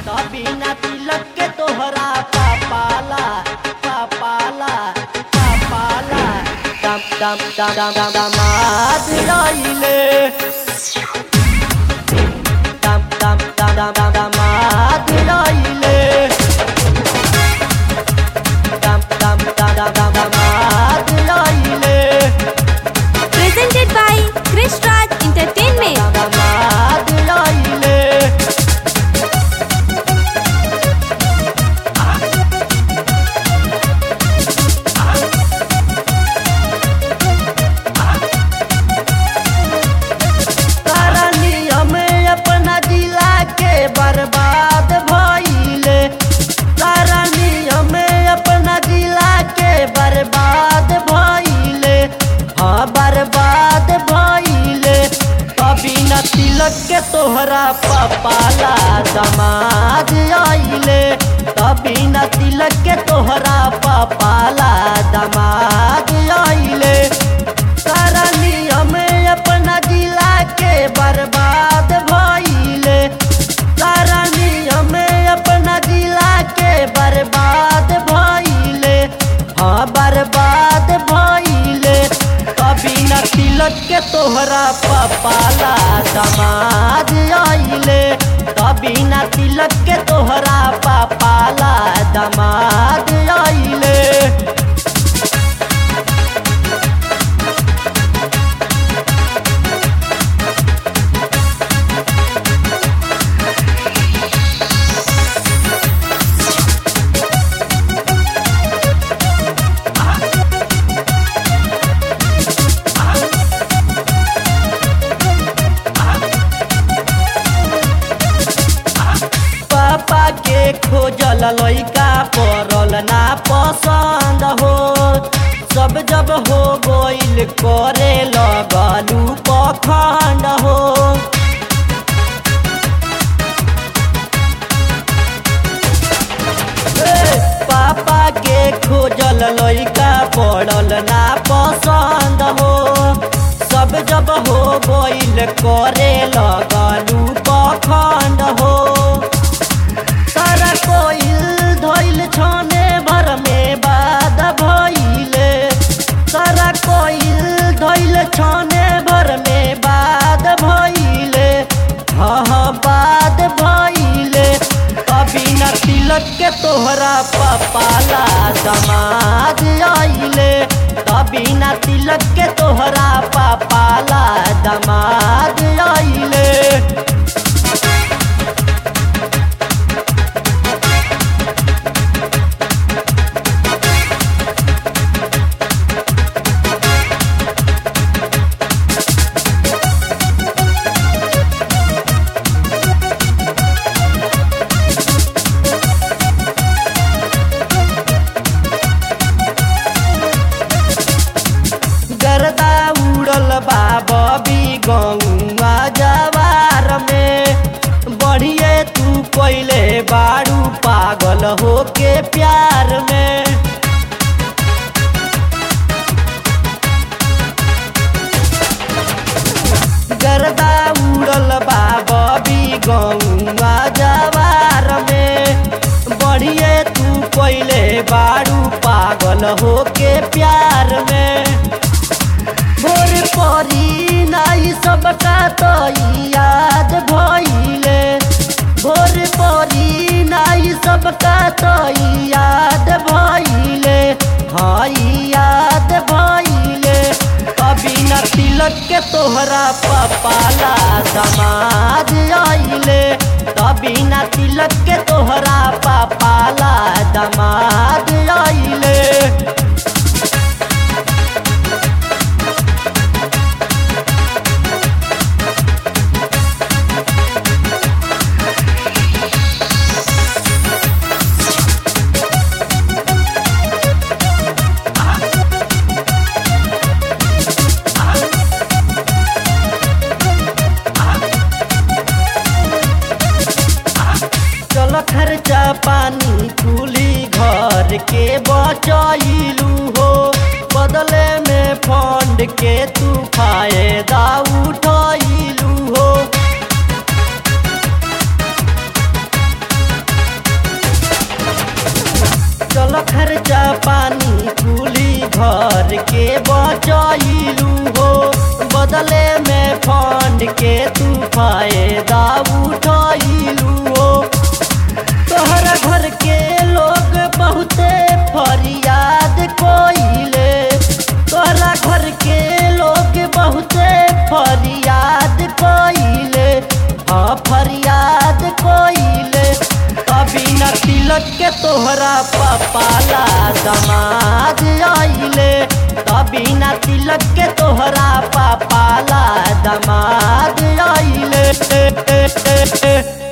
बिना तिलक के तोहरा पापाला पापाला पापाला दम दम दम दम दम दमाद रहिले दम दम दम दम दम दमाद रहिले दम दम दम दम दम दमाद रहिले Presented by Krish Raj Entertainment. दमाद रहिले सारा नियम अपना जिला के बर्बाद भइले सारा नियम अपना जिला के बर्बाद भइले हाँ बर्बाद भइले कभी न तिलक के तोहरा पपाला दमाद आइले कभी न तिलक के तोहरा पपाला दमाद आइले सारा नियम अपना जिला के बर्बाद भइले सारा नियम अपना जिला के बर्बाद भइले हाँ बर्बाद भइले कभी न तिलक के तोहरा पपाला दमाद आइले कभी न तिलक के तोहरा पपाला दमाद आइले पापा के खोजल लइका पड़ल ना पसंद हो सब जब हो गइल करे लगलू पखंड हो ए, पापा के खोजल लइका पड़ल ना पसंद हो सब जब हो गइल करे लगलू पखंड हो सारा कोइल धइल छने भर में बाद भइले सारा कोइल धइल छने भर में बाद भइले हाँ हाँ बाद भइले कभी न तिलक के तोहरा पपाला दमाद आइले कभी न तिलक के तोहरा पपाला दमाद आइले गर्दा उड़ल बा बबी गौआ जवार में बढ़िए तू पहले बारू पागल होके प्यार में गर्दा उड़ल बा बबी गौआ जवार में बढ़िए तू पहले बारू पागल होके प्यार में भोर परी नाई सबका तो याद भइले भोर परी नाई सबका तो याद भइले हाँ याद भइले कभी न तिलक के तोहरा पपाला दमाद आइले कभी न तिलक के तोहरा पपाला दमाद आइले चल खर्चा पानी कुली घर के बचैलू हो बदले में फंड के तू फायदा उठैलू हो घर के बचाइलू हो बदले में फंड के तू फायदा उठाइलू हो तोहरा घर के लोग बहुते फरियाद कोइले तोहरा घर के लोग बहुते फरियाद कोइले हाँ फरियाद कोइले कभी न तिलक के तोहरा पपाला दमाद आइले कभी न तिलक के तोहरा पपाला दमाद आइले